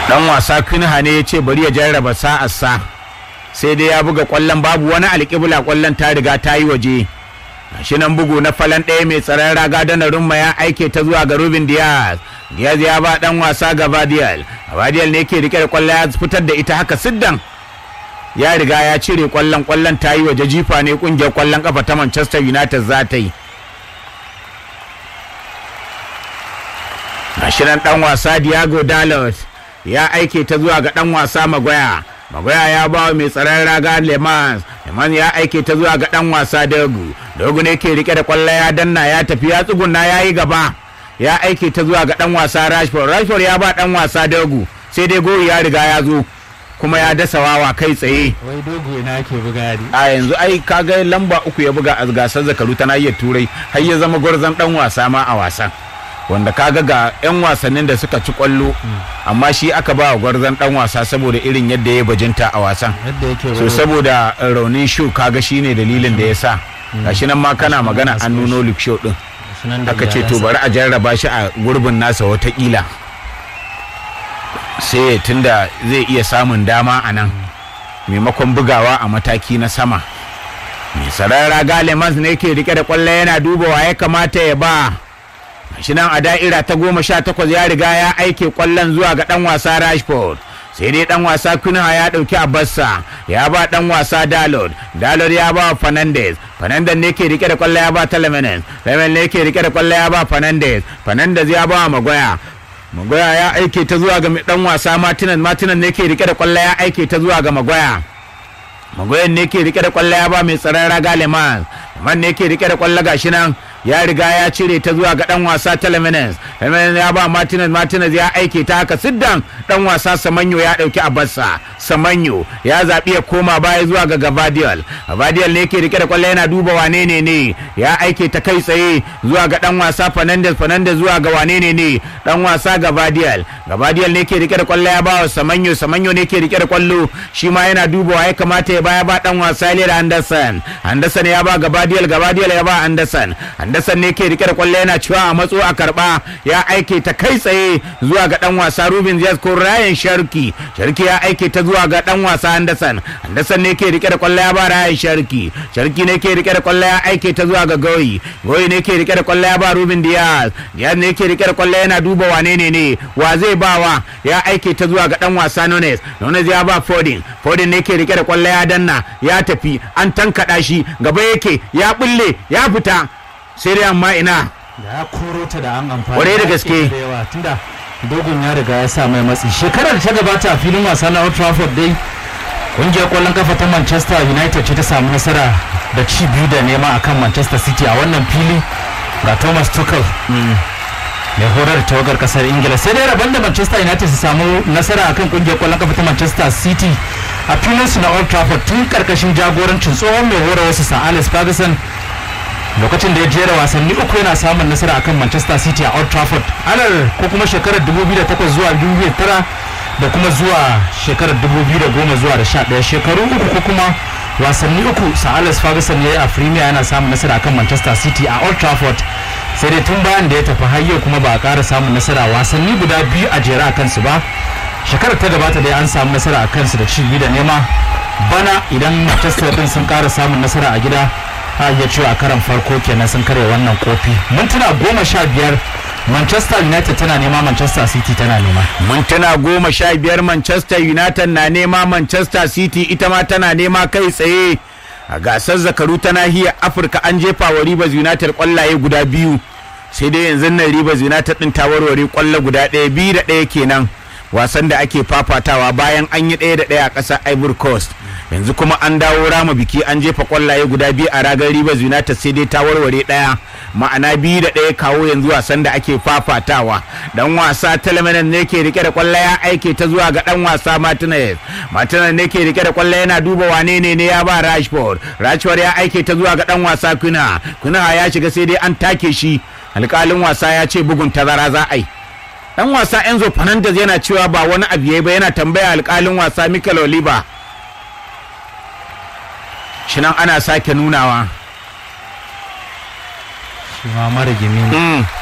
dan wasa kunha ne ya ce bari ya jarraba sa'arsa sai dai ya buga kwallon babu wani alƙibla kwallon ta riga ta yi waje shi nan bugu na falan ɗaya mai tsaron raga da rumma ya aike ta zuwa ga Ruben Diaz Diaz ya ba dan wasa ga Badial Badial ne ke rike da kwallon ya fitar da ita haka siddan ya riga ya cire kwallon kwallon ta yi waje jifa ne kungiyar kwallon kafa ta Manchester United za ta yi Ashirin dan wasa Diego Dalot ya aike ta zuwa ga dan wasa Magoya Magoya ya ba wa mai tsaron raga Lemans Lemans ya aike ta zuwa ga dan wasa Dogu Dogu ne ke rike da kwallo ya danna ya tafi ya tsuguna ya yi gaba ya aike ta zuwa ga dan wasa Rashford Rashford ya ba dan wasa Dogu sai dai goyi ya riga ya zo kuma ya dasa wawa kai tsaye wai dogo ina ake buga yari a yanzu ai kaga lamba uku ya buga a gasar zakaru ta nahiyar turai har ya zama gwarzon dan wasa ma a wasan wanda kaga ga 'yan wasannin da suka ci kwallo amma shi aka ba wa gwarzon dan wasa saboda irin yadda ya bajinta a wasan yadda yake so saboda raunin shu kaga shine dalilin da ya sa gashi nan ma kana magana an nuno Luke Shaw din aka ce to bari a jarraba shi a gurbin nasa watakila sai tunda zai iya samun dama a nan maimakon bugawa a mataki na sama mai sarara galemans ne ke rike da kwallo yana dubawa ya kamata ya ba shi nan a da'ira ta goma sha takwas ya riga ya aike kwallon zuwa ga dan wasa rashford sai dai dan wasa kunha ya dauki abassa ya ba dan wasa dalot dalot ya ba fernandez fernandez ne ke rike da kwallo ya ba telemenes telemenes ne ke rike da kwallo ya ba fernandez fernandez ya ba magoya magoya ya aike ta zuwa ga dan wasa martinez martinez ne ke rike da kwallo ya aike ta zuwa ga magoya magoyan ne ke rike da kwallo ya ba mai tsaron raga leman man ne ke rike da kwallo gashi nan ya riga ya cire ta zuwa ga dan wasa Telemines Telemines ya ba Martinez Martinez ya aike ta haka siddan dan wasa Samanyo ya dauki abarsa Samanyo ya zabi ya koma baya zuwa ga Gabadiel Gabadiel ne ke rike da kwallo yana duba wane ne ne ya aike ta kai tsaye zuwa ga dan wasa Fernandez Fernandez zuwa ga wane ne ne dan wasa Gabadiel Gabadiel ne ke rike da kwallo ya ba wa Samanyo Samanyo ne ke rike da kwallo shi ma yana dubawa ya kamata ya baya ba dan wasa Lera Anderson Anderson ya ba Gabadiel Gabadiel ya ba Anderson Anderson ne ke rike da kwallo yana cewa a matso a karba ya aike ta kai tsaye zuwa ga dan wasa Ruben Diaz ko Ryan Sharki Sharki ya aike ta zuwa ga dan wasa Anderson Anderson ne ke rike da kwallo ya ba Ryan Sharki Sharki ne ke rike da kwallo ya aike ta zuwa ga Goyi Goyi ne ke rike da kwallo ya ba Ruben Diaz Diaz ne ke rike da kwallo yana duba wane ne ne wa zai bawa ya aike ta zuwa ga dan wasa Nunes Nunes ya ba Foden Foden ne ke rike da kwallo ya danna ya tafi an tankada shi gaba yake ya bulle ya fita sai dai amma ina da ya koro ta da an amfani Kwarai da gaske. da yawa tunda dogon ya riga ya sa mai matsi shekarar da ta gabata a filin wasa na Old Trafford dai kungiyar kwallon kafa ta Manchester United ce ta samu nasara da ci biyu da nema akan Manchester City a wannan fili ga Thomas Tuchel mai horar da tawagar kasar Ingila sai dai rabon da Manchester United su samu nasara akan kungiyar kwallon kafa ta Manchester City a filin su na Old Trafford tun karkashin jagorancin tsohon mai horar wasu Sir Alex Ferguson lokacin da ya jera wasanni uku yana samun nasara akan Manchester City a Old Trafford anar ko kuma shekarar 2008 zuwa 2009 da kuma zuwa shekarar 2010 zuwa da 11 shekaru uku ko kuma wasanni uku Sir Alex Ferguson ya yi a Premier yana samun nasara akan Manchester City a Old Trafford sai dai tun bayan da ya tafi har yau kuma ba a ƙara samun nasara wasanni guda biyu a jere a kansu ba shekarar ta gabata dai an samu nasara a kansu da ci biyu da nema bana idan Manchester din sun ƙara samun nasara a gida a iya cewa a karan farko kenan sun karya wannan kofi mintuna goma sha biyar manchester united tana nema manchester city tana nema mintuna goma sha biyar manchester united na nema manchester city ita ma tana nema kai tsaye a gasar zakaru ta nahiyar afirka an jefa wa rivers united kwallaye guda biyu sai dai yanzu nan rivers united din ta warware kwallo guda ɗaya biyu da ɗaya kenan wasan da ake fafatawa bayan an yi ɗaya da ɗaya a ƙasar ivory coast yanzu kuma an dawo rama biki an jefa kwallaye guda biyu a ragar rivers united sai dai ta warware ɗaya ma'ana biyu da ɗaya kawo yanzu wasan da ake fafatawa dan wasa talamanan ne ke rike da kwallaye ya aike ta zuwa ga dan wasa martinez martinez ne ke rike da kwallaye yana duba wane ne ne ya ba rashford rashford ya aike ta zuwa ga dan wasa kuna kuna ya shiga sai dai an take shi alƙalin wasa ya ce bugun tazara za a yi dan wasa enzo fernandez yana cewa ba wani abu yayi ba yana tambaya alƙalin wasa mikel oliver shinan ana sake nunawa shi ma mara gimi ne mm.